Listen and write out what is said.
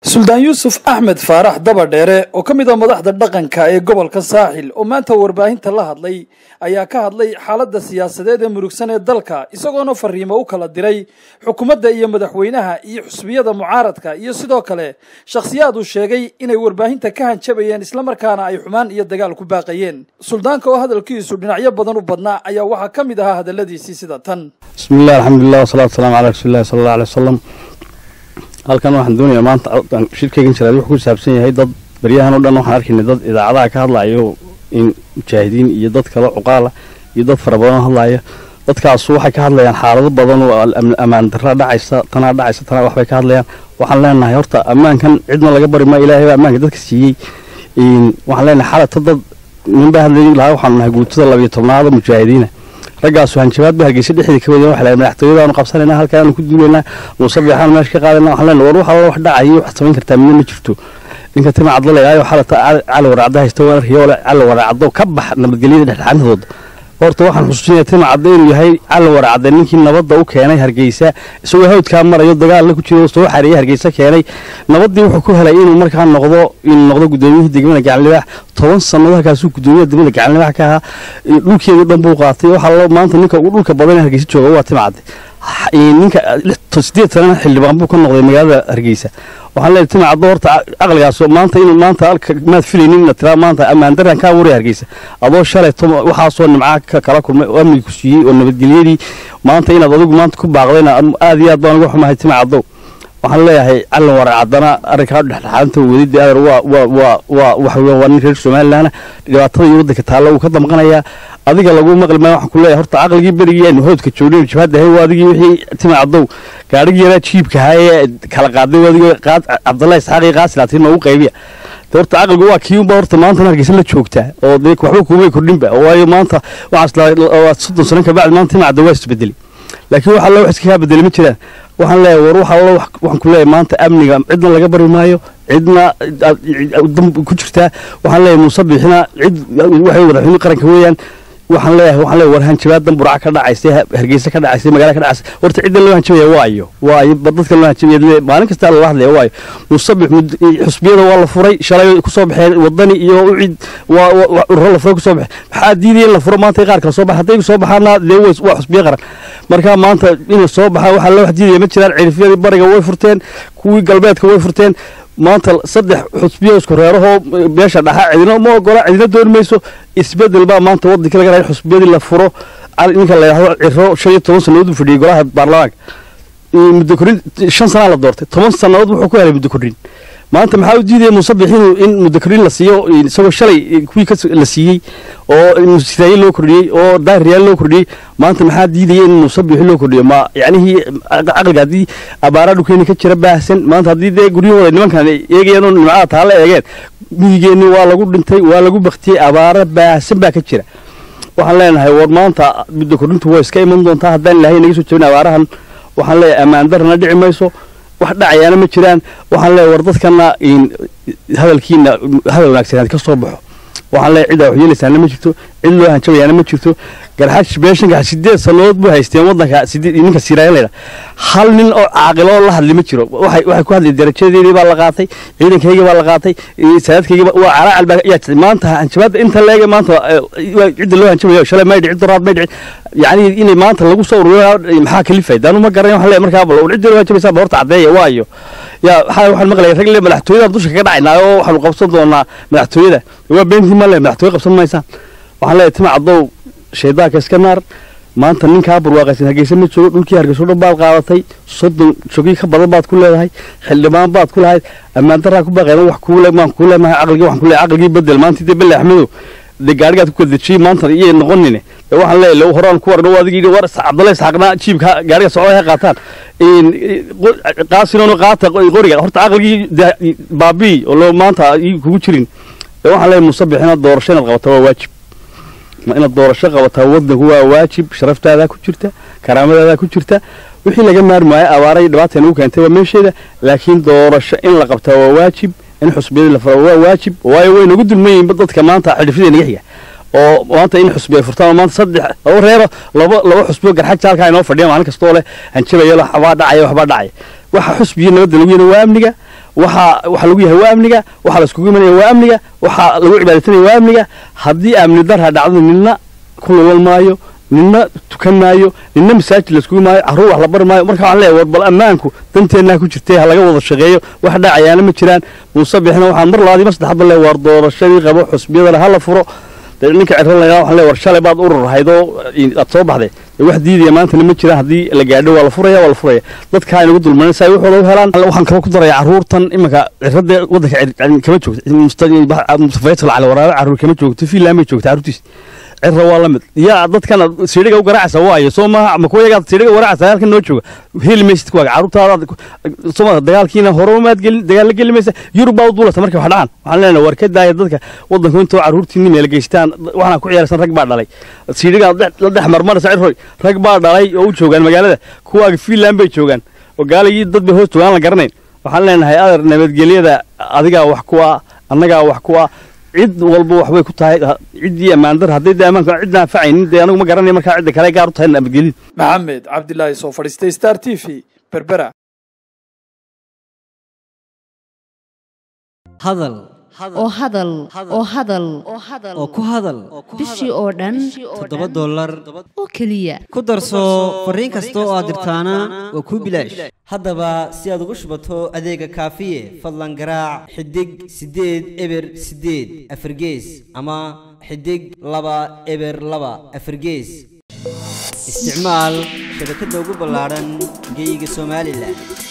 suldaan yuusuf axmed faarax dabadheere oo ka mid ah madaxda dhaqanka ee gobolka saaxil oo maanta warbaahinta la hadlay ayaa ka hadlay xaaladda siyaasadeed ee murugsan ee dalka isagoona fariimo u kala diray xukuumadda iyo madaxweynaha iyo xusbiyada mucaaradka iyo sidoo kale shakhsiyaad uu sheegay inay warbaahinta ka hanjabayeen islamarkaana ay xumaan iyo dagaal ku baaqayeen suldaanka oo hadalkiisu dhinacyo badan u badnaa ayaa waxaa ka mid ahaa hadalladiisii sida tan bismillahi alxamdulilah wasalaatu wasalaamu calaa rasuulillahi sala alla alay wasalam halkan waxaan doonayaa maanta shirkaygan jiraad wuxuu ku saabsan yahay dad baryahan o dhan waxaan arkaynay dad idaacadaha ka hadlayo in mujaahidiin iyo dad kale cuqaala iyo dad fara badan hadlaya dadkaasu waxay ka hadlayaan xaalado badan oo ammaan darra dhacaysa tanaa dhacaysa tanaa waxbay ka hadlayaan waxaan leenahay horta ammaankan cidna laga bari maa ilahay baa ammaanka dadka siiyey waxaan leenahay xalata dad ninbaa hadlay lahaa waxaanu nahay guutada labiyo tobnaada mujaahidiina raggaasu hanjabaad ba hargeysa dhexdii ka wada waxay madaxtooyadaanu qabsanayna halkaanu ku duulaynaa musabiixaan meesha ka qaadayna waxaan leenahay war wax alla wax dhacayo wax samayn kartaa midna ma jirto ninka tima cadlalayaayo xalata cali waraacda haysta waan arkayo ole cali waraacdo ka bax nabadgelyada dhexdhexaantooda horta waxaan xusuusinaya tima cadda inuu yahay cali waraacda ninkii nabadda u keenay hargeysa isagoo hawdkaa marayo dagaalla ku jiro soo xareeyay hargeysa keenay nabaddii wuxuu ku helay inuu markaa noqdo inuu noqdo gudoomiyihii degmada gacanlibaax toban sanado halkaasuu gudoomiyaha degmada gacanlibaax ka ahaa dhulkeedu dhan buu qaatay waxaa maanta ninka ugu dhulka badan ee hargeysa jooga waa tima cadde ninka sideed sanana xildhibaan buu ka noqday magaalada hargeysa waxaan leeyahay tima caddo horta caqligaas maanta inuu maanta halka maad filaynin inaad tiraa maanta ammaan darran kaa waraya hargeysa adoo shalay waxaasoo nimca kala kulmay oo amniga ku siiyey oo nabadgelyadii maanta inaad adigu maanta ku baaqdayna aad iyo aad baan uga xumahay tima caddow waxaan leeyahay calin warac haddana arrinkaa dhexdhexaadanta wadidii adeer waa waa waa waa waxa weya waa nin reer somalilandna dhibaatada iyo waddanka taalla uu ka damqanayaa adiga lagu maqli maayo waxaan ku leeyahay horta caqligii berigii aynu hawdka joognay jabhadda ahay waa adigii wixii tima caddow gaadhigii yaraa jiibka ahaa ee kala qaaday waa adigii cabdallahi isxaaq iyo qaasilatiin noogu qaybiya horta caqligu waa kii unba horta maanta hargeysa la joogtaa oo dee waxba kuumay kordhinba waayo maanta waxaas soddon sano kabacdi maanta tima caddow waa isbedelay laakiin waxa alla wax iska kaa bedelay ma jiraan waxaan leeyahay war waxa alla waxaan ku leeyahay maanta amniga cidna laga bari maayo cidna dan ku jirtaa waxaan leeyahay muuse biixina cid waxay madaxweyne qaranka weeyaan waxaan leeyahay waxaan leeyahay war hanjabaadan burca ka dhacaysay hargeysa ka dhacaysay magaala ka dhacaysay horta cidda loo hanjabaya waa ayo waa ayo dadka loo hanjabaya maalin kasta lala hadlaya waa ayo musabix xusbiyada waa la furay shalay kusoo baxeen wadani iyo ucid waa ururo la furay kusoo baxeen maxaa diidaya in la furo maanta qaar kale soo baxa hadday soo baxaana dee waa xusbiyo qaran marka maanta inay soo baxaa waxaa loo wax diidaya ma jiraan cirifyadii bariga way furteen kuwii galbeedka way furteen maanta saddex xusbiyo isku reerahoo meesha dhaxa cidina ma ogola cidina dooni mayso isbedel baa maanta waddankii laga rahay xusbiyadii la furo ninka la yidhahdo ciro shan iyo toban sannadood uu fadhiyey golaha baarlamaanka muddo korrin shan sanaa la doortay toban sannadood wuxuu ku helay muddo korrin maanta maxaa u diidaya muusabix inuu in muddo korrin la siiyo isagoo shalay kuwii la siiyey oo siraaye loo kordhiyey oo daahiryaal loo kordhiyey maanta maxaa diidaya in muusabixi loo kordhiyo ma yacnihii caqliga haddii abaaraa dhulkeeni ka jira baahsan maanta haddii dee guryahooda nimankan eegayaan oo nimcada taalla eegeen miyigeenni waa lagu dhintay waa lagu baktiyey abaara baahsan baa ka jira waxaan leenahay war maanta muddo kordhintu waa iska iman doontaa haddaan ilaahay naga soo jabin abaarahan waxaan leeyahay ammaan darrana dhici mayso wax dhacayaana ma jiraan waxaan leeyahay war dadkana hadalkiina hadal wanaagsan ka soo baxo waxaan leeyahay ciddaa wax yeelaysaana ma jirto cid loo hanjabayaana ma jirto garxaaj beeshanka sideed sannadood buu haysteen waddanka ninka siraaya layidha hal nin oo caaqilo oo la hadli ma jiro waxay waxay ku hadlay darajadeedii baa la qaatay ciidankaygii baa la qaatay saadadkaygii waa calaacal baa yaa jirtay maanta hanjabaadda inta leege maanta cidda loo hanjabayo shalay may dhicin doraad may dhicin yacni inay maanta lagu soo ururiyo maxaa kalifay daanu ma garanay waxaan leeyahay markaa bal cidda loo hanjabaysaa ba horta caddeeya waa iyo yaa waxaa waxaan maqlayay rag le madaxtooyada dusha kaga dhacaynaa oo waxaanu qabsan doonaa madaxtooyada waa beentii ma le madaxtooye qabsan maysaan waxaan leeyahay tima caddow shaydaanka iska naar maanta ninkaa barwaaqaysan hargeysa ma joogo dhulkii hargeyso dhan baad qaadatay soddon jogii ka badan baad ku leedahay xildhibaan baad ku lahayd ammaan daraa ku baaqeen wax kuule maan ku leemahay caqligii waxaan ku leeyahay caqligii bedel maanta dee belle axmedow dee gaadhigaad ku kadejiyey maanta iyay noqonine dee waxaan leeyahay horaan ku warno adigii war cabdalle isxaaqna jiibka gaadhiga socda ha qaataan qaasinoona qaata qoriga horta caqligii baabii oo loo maanta kugu jirin dee waxaan leeyahay musabixina doorasho inaad qabataa waa waajib inaad doorasho qabataa waddanku waa waajib sharaftaada ku jirta karaamadaada ku jirta wixii laga maarmi waayo abaaray dhibaata nagu keentay waa meesheeda laakiin doorasho in la qabtaa waa waajib in xusbiyadii la furo waa waajib waayo way nagu dulman yihiin dadka maanta xidhifyada naga xiga oo maanta in xusbiya furtaan oo maanta saddex laba reero laba laba xusbiyo garxaj jaalka inoo fadhiya maalin kastoo leh hanjabaya waxbaa dhacaya waxbaa dhacaya waxa xusbiya nabadda lagu yena waa amniga waxaa waxaa lagu yahay waa amniga waxaa la iskugu imanaya waa amniga waxaa lagu cibaadaysanaya waa amniga haddii amni darha dhacdo nina ku lulan maayo nina tukan maayo nina masaajid la iskugu maayo carruur wax la bari maayo marka waxaan leeyahay war bal ammaanku danteennaa ku jirtay ha laga wada shaqeeyo wax dhacayaana ma jiraan muuse bixina waxaan mar labaadii mar saddexaadba leeyahay war doorashadii qabo xusbiyadana ha la furo dee ninka cirro lagaa waxaan leeyahay war shalay baad urur ahayd oo aad soo baxday dee wax diidaya maantana ma jiraan haddii la gaadho waa la furaya waa la furaya dadkaa inagu dulmanan si ay waxooda u helaan waxaan kaloo ku daraya carruurtan iminka cirradee waddanka kama joogto mustafayatul cali waraabe carruur kama joogto fiinland bay joogta carruurtiis cirra waa la mid yaa dadkana siidhiga u garaacaysa waayo soo maaha ma kuwa yagaad siidhiga garaacaysa halkan noo jooga heli maysid kuwaaga carruurtaada soo dagaalkiina hore maad gelin dagaal la geli maysa yurub baa u duulata markay wax dhacaan waxaan leenahay war ka daaya dadka waddanku intoo carruurtiinni meel geystaan waxaan ku ciyaarsan rag baa dhalay siidhiga la dhex marmaraysa cirroy rag baa dhalay oo u joogaan magaalada kuwaaga fiinland bay joogaan oo gaaligii dad bay hoos joogaan la garanayn waxaan leenahay adeer nabadgelyada adigaa wax ku ah annagaa wax ku ah cid walba waxbay ku tahay ciddii ammaandar hadday dee ammaanka cidna anfacaynin dee anagu ma garanaya markaa cidda kale gaar u tahay nabadgelid maxamed cabdilaahi soo fadhiistay star t v berbera hadal oo hadal oo hadal oo ku hadal bishii oo dhan toddoba dollar oo keliya ku darso fariin kasta oo aad dirtaana waa kuu bilaash haddaba si aad ugu shubato adeega kaafiye fadlan garaac xidig siddeed eber siddeed afargees ama xidig laba eber laba afargees isticmaal shabakadda ugu ballaadhan geyga somalilan